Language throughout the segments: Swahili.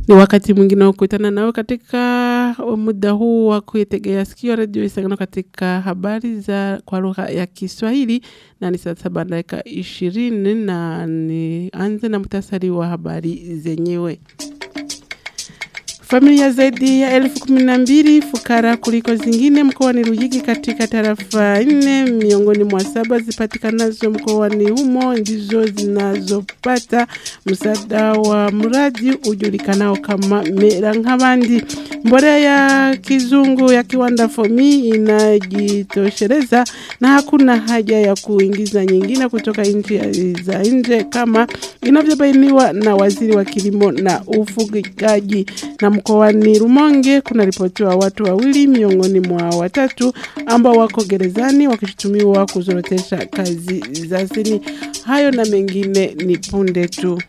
Ni wakati mwingine wa kukutana nao katika muda huu wa kuitegea sikio redio Isangano katika habari za kwa lugha ya Kiswahili, na ni saa saba dakika ishirini na nianze na muhtasari wa habari zenyewe. Familia zaidi ya elfu kumi na mbili fukara kuliko zingine mkoani Ruyigi katika tarafa nne miongoni mwa saba zipatikanazo mkoani humo ndizo zinazopata msaada wa mradi ujulikanao kama Mera nk'abandi. Mbolea ya kizungu ya kiwanda Fomi inajitosheleza na hakuna haja ya kuingiza nyingine kutoka nchi za nje kama inavyobainiwa na waziri wa kilimo na ufugaji na mkoani Rumonge kuna ripotiwa watu wawili miongoni mwa watatu ambao wako gerezani wakishutumiwa kuzorotesha kazi za sini. Hayo na mengine ni punde tu.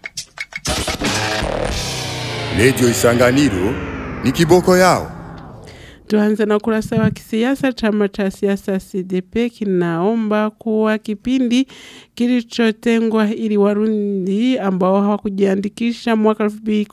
Redio Isanganiro ni kiboko yao. Tuanze na ukurasa wa kisiasa. Chama cha siasa CDP kinaomba kuwa kipindi kilichotengwa ili Warundi ambao hawakujiandikisha mwaka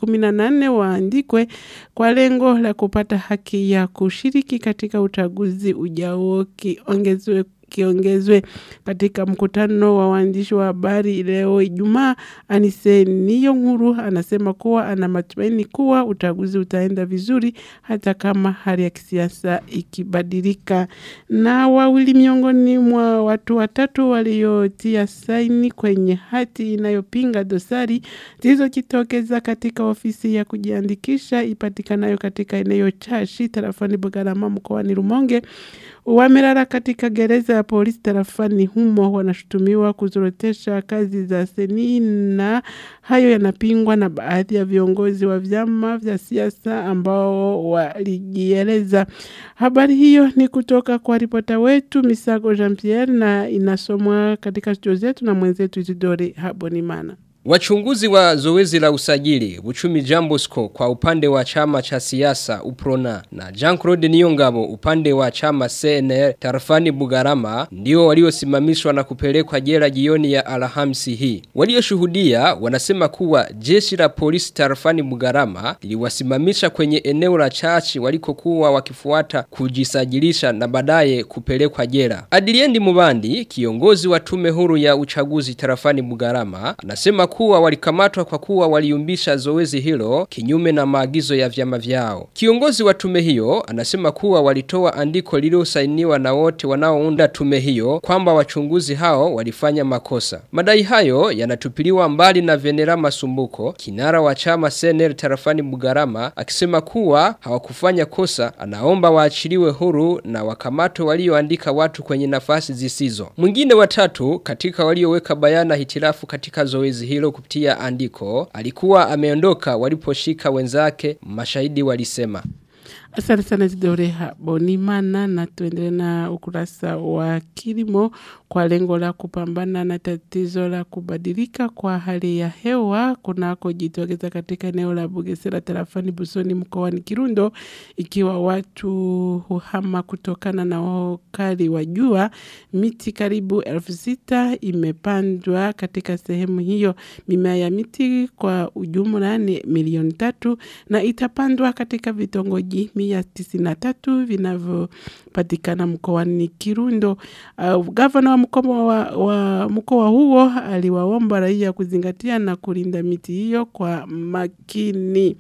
2018 waandikwe kwa lengo la kupata haki ya kushiriki katika uchaguzi ujao kiongezwe kiongezwe katika mkutano wa waandishi wa habari leo Ijumaa. Anise niyo nkuru anasema kuwa ana matumaini kuwa uchaguzi utaenda vizuri hata kama hali ya kisiasa ikibadilika. Na wawili miongoni mwa watu watatu waliotia saini kwenye hati inayopinga dosari zilizojitokeza katika ofisi ya kujiandikisha ipatikanayo katika eneo Chashi tarafani Bugarama mkoani Rumonge wamelala katika gereza ya polisi tarafani humo wanashutumiwa kuzorotesha kazi za seni na hayo yanapingwa na baadhi ya viongozi wa vyama vya siasa ambao walijieleza. Habari hiyo ni kutoka kwa ripota wetu Misago Jean Pierre na inasomwa katika studio zetu na mwenzetu Isidore Habonimana. Wachunguzi wa zoezi la usajili uchumi Jambosko kwa upande wa chama cha siasa Uprona na Jean-Claude Niyongabo upande wa chama CNR tarafani Bugarama ndio waliosimamishwa na kupelekwa jela jioni ya Alhamisi hii. Walioshuhudia wanasema kuwa jeshi la polisi tarafani Bugarama liliwasimamisha kwenye eneo la chachi walikokuwa wakifuata kujisajilisha na baadaye kupelekwa jela. Adiliendi Mubandi kiongozi wa tume huru ya uchaguzi tarafani Bugarama anasema kuwa walikamatwa kwa kuwa waliumbisha zoezi hilo kinyume na maagizo ya vyama vyao. Kiongozi wa tume hiyo anasema kuwa walitoa andiko lililosainiwa na wote wanaounda tume hiyo kwamba wachunguzi hao walifanya makosa. Madai hayo yanatupiliwa mbali na Venera Masumbuko, kinara wa chama Senel tarafani Bugarama, akisema kuwa hawakufanya kosa, anaomba waachiliwe huru na wakamatwe walioandika watu kwenye nafasi zisizo. Mwingine watatu katika walioweka bayana hitilafu katika zoezi hilo kupitia andiko alikuwa ameondoka waliposhika wenzake mashahidi walisema Asante sana Zidore Bonimana na tuendelee na ukurasa wa kilimo kwa lengo la kupambana na tatizo la kubadilika kwa hali ya hewa kunako jitokeza katika eneo la Bugesera tarafani Busoni mkoani Kirundo ikiwa watu huhama kutokana na ukali wa jua miti karibu elfu sita imepandwa katika sehemu hiyo mimea ya miti kwa ujumla ni milioni tatu na itapandwa katika vitongoji mia tisini na tatu vinavyopatikana mkoani Kirundo. Uh, gavana wa mkoa wa, wa mkoa huo aliwaomba raia kuzingatia na kulinda miti hiyo kwa makini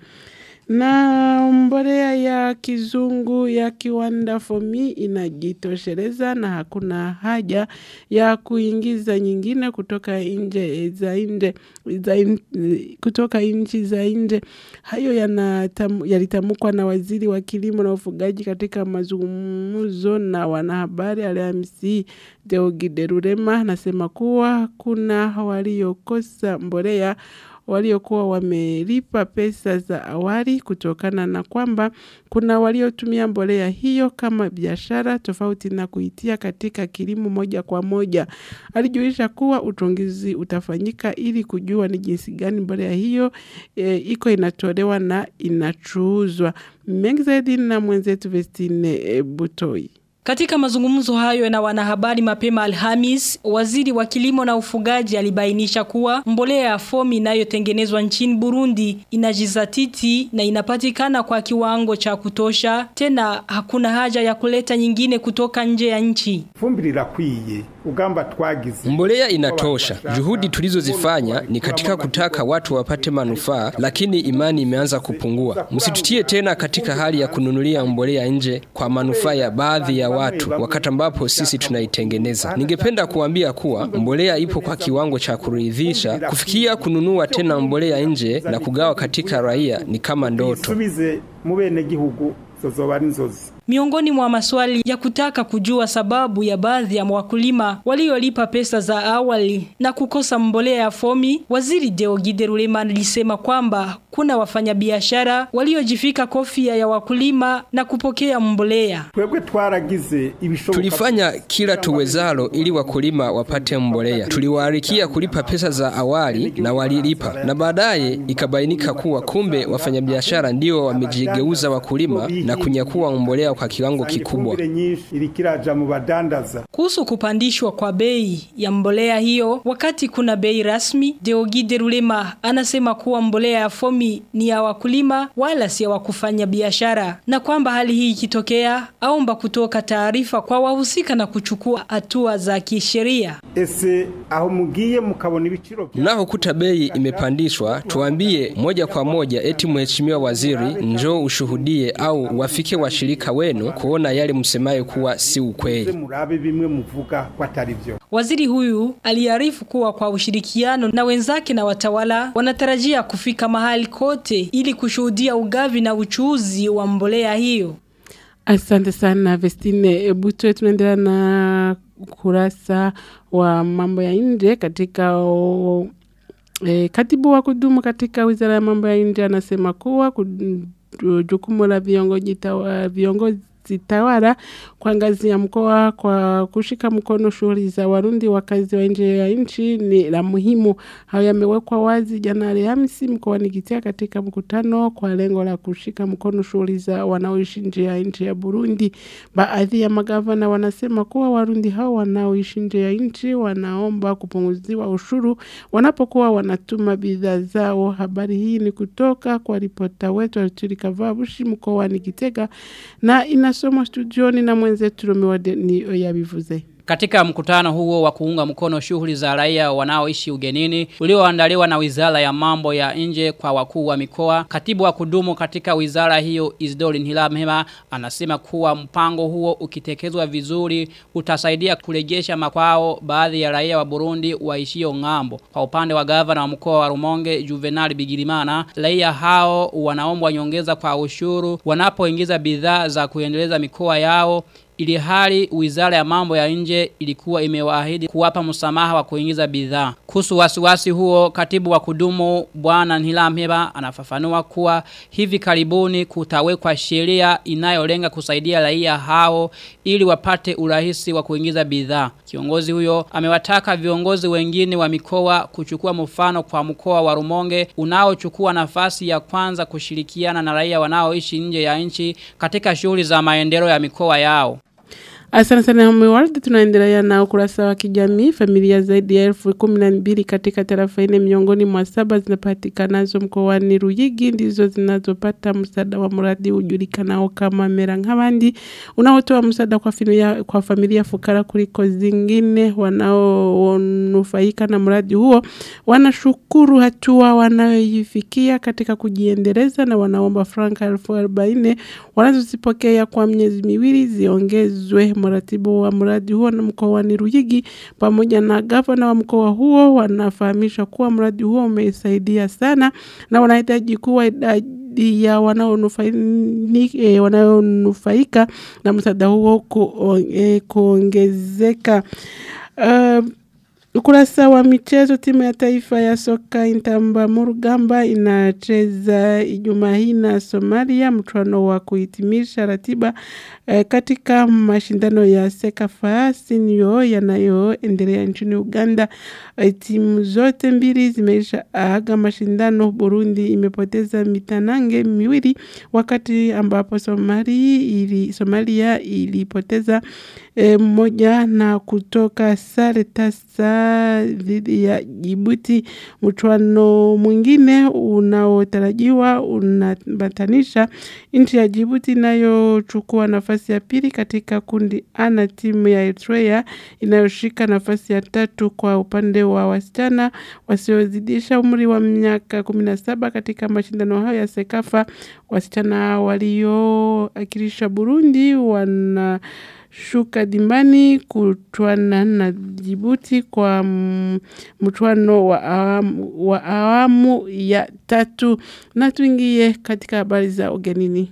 na mbolea ya kizungu ya kiwanda fomi inajitosheleza na hakuna haja ya kuingiza nyingine kutoka nje za nje za in, kutoka nchi za nje. Hayo yalitamkwa na waziri wa kilimo na ufugaji katika mazungumzo na wanahabari Alhamisi. Deogide Rurema anasema kuwa kuna waliokosa mbolea waliokuwa wamelipa pesa za awali kutokana na kwamba kuna waliotumia mbolea hiyo kama biashara tofauti na kuitia katika kilimo moja kwa moja. Alijulisha kuwa uchunguzi utafanyika ili kujua ni jinsi gani mbolea hiyo e, iko inatolewa na inachuuzwa. Mengi zaidi na mwenzetu Vestine e, Butoi. Katika mazungumzo hayo na wanahabari mapema Alhamis, waziri wa kilimo na ufugaji alibainisha kuwa mbolea ya fomi inayotengenezwa nchini Burundi inajizatiti na inapatikana kwa kiwango cha kutosha, tena hakuna haja ya kuleta nyingine kutoka nje ya nchi. Fumbire irakwiye ugamba twagize Mbolea inatosha. Juhudi tulizozifanya ni katika kutaka watu wapate manufaa, lakini imani imeanza kupungua. Msitutie tena katika hali ya kununulia mbolea nje kwa manufaa ya baadhi ya watu wakati ambapo sisi tunaitengeneza. Ningependa kuambia kuwa mbolea ipo kwa kiwango cha kuridhisha. Kufikia kununua tena mbolea nje na kugawa katika raia ni kama ndoto. isubize mu bene gihugu zozoba ari inzozi Miongoni mwa maswali ya kutaka kujua sababu ya baadhi ya wakulima waliolipa pesa za awali na kukosa mbolea ya fomi, waziri Deogide Ruleman alisema kwamba kuna wafanyabiashara waliojifika kofia ya wakulima na kupokea mbolea. twebwe twaragize ibishoboka Tulifanya kila tuwezalo ili wakulima wapate mbolea. Tuliwaarikia kulipa pesa za awali na walilipa, na baadaye ikabainika kuwa kumbe wafanyabiashara ndio wamejigeuza wakulima na kunyakua mbolea kwa kiwango kikubwa. ifumbire nyinshi irikiraja mu badandaza Kuhusu kupandishwa kwa bei ya mbolea hiyo wakati kuna bei rasmi, Deogide Rulema anasema kuwa mbolea ya fomi ni ya wakulima wala si ya wakufanya biashara na kwamba hali hii ikitokea aomba kutoka taarifa kwa wahusika na kuchukua hatua za kisheria. ese aho mugiye mukabona ibiciro bya- Mnapokuta bei imepandishwa, tuambie moja kwa moja eti mheshimiwa waziri, njoo ushuhudie au wafike washirika wenu kuona yale msemayo kuwa si ukweli. murabe bimwe muvuga ko atari byo Waziri huyu aliarifu kuwa kwa ushirikiano na wenzake na watawala wanatarajia kufika mahali kote ili kushuhudia ugavi na uchuuzi wa mbolea hiyo. Asante sana Vestine Buto, tunaendelea na kurasa wa mambo ya nje katika o, e, katibu wa kudumu katika wizara ya mambo ya nje anasema kuwa kud- jukumu la viongozi tawa- viongozi tawala kwa ngazi ya mkoa kwa kushika mkono shughuli za Warundi wakazi wa nje ya nchi ni la muhimu. Hayo yamewekwa wazi jana Alhamisi mkoani Gitega katika mkutano kwa lengo la kushika mkono shughuli za wanaoishi nje ya nchi ya Burundi. Baadhi ya magavana wanasema kuwa Warundi hao wanaoishi nje ya nchi wanaomba kupunguziwa ushuru wanapokuwa wanatuma bidhaa zao. Habari hii ni kutoka kwa ripota wetu Arturi Kavabushi mkoani Gitega na inasomwa studioni na mwenzetu Romiwade ni yabivuze. Katika mkutano huo wa kuunga mkono shughuli za raia wanaoishi ugenini ulioandaliwa na Wizara ya Mambo ya Nje kwa wakuu wa mikoa, katibu wa kudumu katika wizara hiyo Isidori Nhilamhema anasema kuwa mpango huo ukitekezwa vizuri utasaidia kurejesha makwao baadhi ya raia wa Burundi waishio ng'ambo. Kwa upande wa gavana wa mkoa wa Rumonge Juvenal Bigirimana, raia hao wanaombwa nyongeza kwa ushuru wanapoingiza bidhaa za kuendeleza mikoa yao ili hali wizara ya mambo ya nje ilikuwa imewaahidi kuwapa msamaha wa kuingiza bidhaa. Kuhusu wasiwasi huo, katibu wa kudumu bwana Nhilamheba anafafanua kuwa hivi karibuni kutawekwa sheria inayolenga kusaidia raia hao ili wapate urahisi wa kuingiza bidhaa. Kiongozi huyo amewataka viongozi wengine wa mikoa kuchukua mfano kwa mkoa wa Rumonge unaochukua nafasi ya kwanza kushirikiana na raia wanaoishi nje ya nchi katika shughuli za maendeleo ya mikoa yao. Asante sana Homeworld, tunaendelea na ukurasa wa kijamii. Familia zaidi ya elfu kumi na mbili katika tarafa ine miongoni mwa saba zinapatikanazo mkoani Ruyigi ndizo zinazopata msaada wa mradi ujulikanao kama Mera nk'abandi unaotoa msaada kwa familia, kwa familia fukara kuliko zingine. Wanaonufaika na mradi huo wanashukuru hatua wanayoifikia katika kujiendeleza na wanaomba franka elfu arobaini wanazozipokea kwa miezi miwili ziongezwe. Mratibu wa mradi huo na mkoani Ruyigi pamoja na gavana wa mkoa huo wanafahamisha kuwa mradi huo umesaidia sana na wanahitaji kuwa idadi ya wanaonufaika e, wanaonufaika na msaada huo ku, e, kuongezeka. Uh, Ukurasa wa michezo timu ya taifa ya soka Intamba Murugamba inacheza Ijumaa hii na Somalia mchuano wa kuhitimisha ratiba eh, katika mashindano ya Sekafa Senior yanayoendelea nchini Uganda. Eh, timu zote mbili zimeisha aga mashindano. Burundi imepoteza mitanange miwili wakati ambapo Somali ili, Somalia ilipoteza e, mmoja na kutoka sare tasa dhidi ya Jibuti. Mchuano mwingine unaotarajiwa unambatanisha nchi ya Jibuti inayochukua nafasi ya pili katika kundi A na timu ya Eritrea inayoshika nafasi ya tatu kwa upande wa wasichana wasiozidisha umri wa miaka 17 katika mashindano hayo ya Sekafa. Wasichana walioakilisha Burundi wana shuka dimbani kutwana na Jibuti kwa mchuano wa awamu, wa awamu ya tatu na tuingie katika habari za ugenini.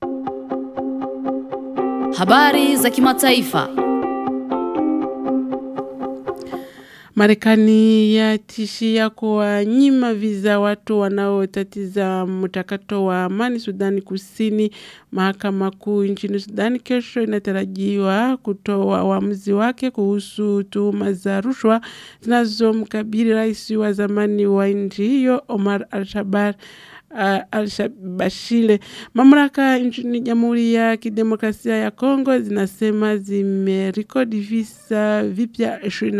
Habari za kimataifa. Marekani yatishia kuwanyima viza watu wanaotatiza mchakato wa amani Sudani Kusini. Mahakama Kuu nchini Sudani kesho inatarajiwa kutoa uamuzi wake kuhusu tuhuma za rushwa zinazomkabili rais wa zamani wa nchi hiyo Omar al-Shabar uh, Al-Bashile. Mamlaka nchini Jamhuri ya Kidemokrasia ya Kongo zinasema zimerekodi visa vipya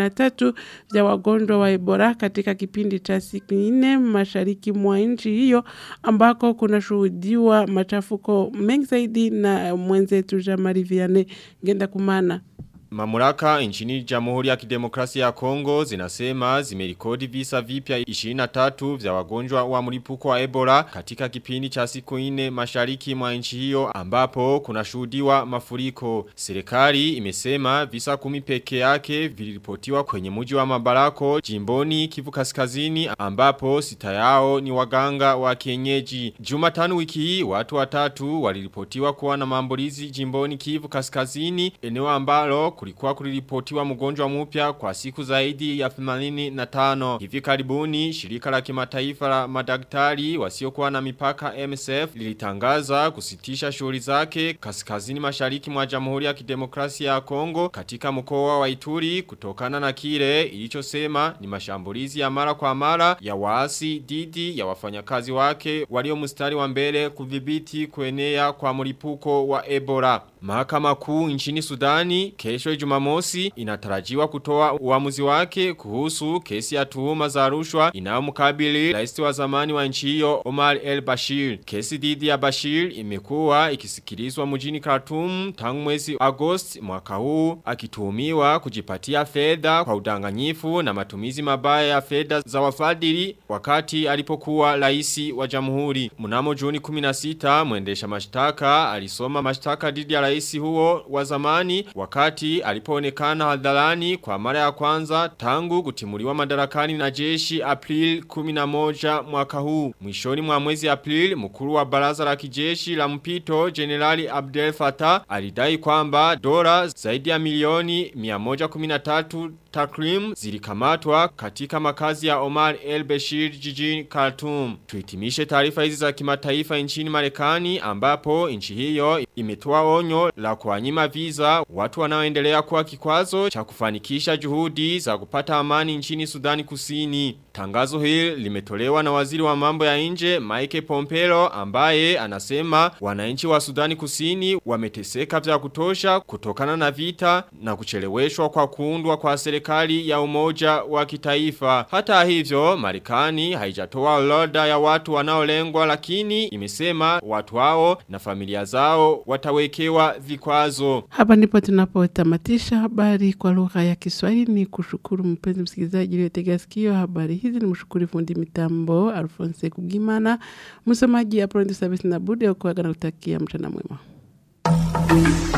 23 vya wagonjwa wa Ebola katika kipindi cha siku nne mashariki mwa nchi hiyo ambako kunashuhudiwa machafuko mengi zaidi na mwenzetu Jamari Vianney Ngenda Kumana. Mamuraka nchini Jamhuri ya Kidemokrasia ya Kongo zinasema zimerikodi visa vipya 23 vya wagonjwa wa mlipuko wa Ebola katika kipindi cha siku nne mashariki mwa nchi hiyo ambapo kunashuhudiwa mafuriko. Serikali imesema visa kumi peke yake viliripotiwa kwenye mji wa Mabarako jimboni Kivu Kaskazini ambapo sita yao ni waganga wa kienyeji. Jumatano wiki hii watu watatu waliripotiwa kuwa na maambulizi jimboni Kivu Kaskazini eneo ambalo kulikuwa kuliripotiwa mgonjwa mpya kwa siku zaidi ya 85. Hivi karibuni shirika la kimataifa la madaktari wasiokuwa na mipaka MSF lilitangaza kusitisha shughuli zake kaskazini mashariki mwa Jamhuri ya Kidemokrasia ya Kongo katika mkoa wa Ituri kutokana na kile ilichosema ni mashambulizi ya mara kwa mara ya waasi dhidi ya wafanyakazi wake walio mstari wa mbele kudhibiti kuenea kwa mlipuko wa Ebola. Mahakama kuu nchini Sudani kesho Jumamosi inatarajiwa kutoa uamuzi wake kuhusu kesi ya tuhuma za rushwa inayomkabili rais wa zamani wa nchi hiyo Omar El Bashir. Kesi dhidi ya Bashir imekuwa ikisikilizwa mjini Khartoum tangu mwezi Agosti mwaka huu akituhumiwa kujipatia fedha kwa udanganyifu na matumizi mabaya ya fedha za wafadhili wakati alipokuwa rais wa jamhuri. Mnamo Juni 16 mwendesha mashtaka alisoma mashtaka dhidi ya rais huo wa zamani wakati alipoonekana hadharani kwa mara ya kwanza tangu kutimuliwa madarakani na jeshi April 11 mwaka huu. Mwishoni mwa mwezi April mkuru wa baraza la kijeshi la mpito Generali Abdel Fattah alidai kwamba dola zaidi ya milioni 113 takrim zilikamatwa katika makazi ya Omar El Bashir jijini Khartoum. Tuhitimishe taarifa hizi za kimataifa nchini Marekani ambapo nchi hiyo imetoa onyo la kuwanyima visa watu wanaoendelea kuwa kikwazo cha kufanikisha juhudi za kupata amani nchini Sudani Kusini. Tangazo hili limetolewa na waziri wa mambo ya nje Mike Pompeo ambaye anasema wananchi wa Sudani Kusini wameteseka vya kutosha kutokana na vita na kucheleweshwa kwa kuundwa kwa serikali ya umoja wa kitaifa. Hata hivyo Marekani haijatoa orodha ya watu wanaolengwa lakini imesema watu hao na familia zao watawekewa vikwazo. Hapa ndipo tunapotamatisha habari kwa lugha ya Kiswahili. Ni kushukuru mpenzi msikilizaji uliyotega sikio habari hizi. Ni mshukuru fundi mitambo Alphonse Kugimana, msomaji Apronto Service na Budi, kuaga na kutakia mchana mwema.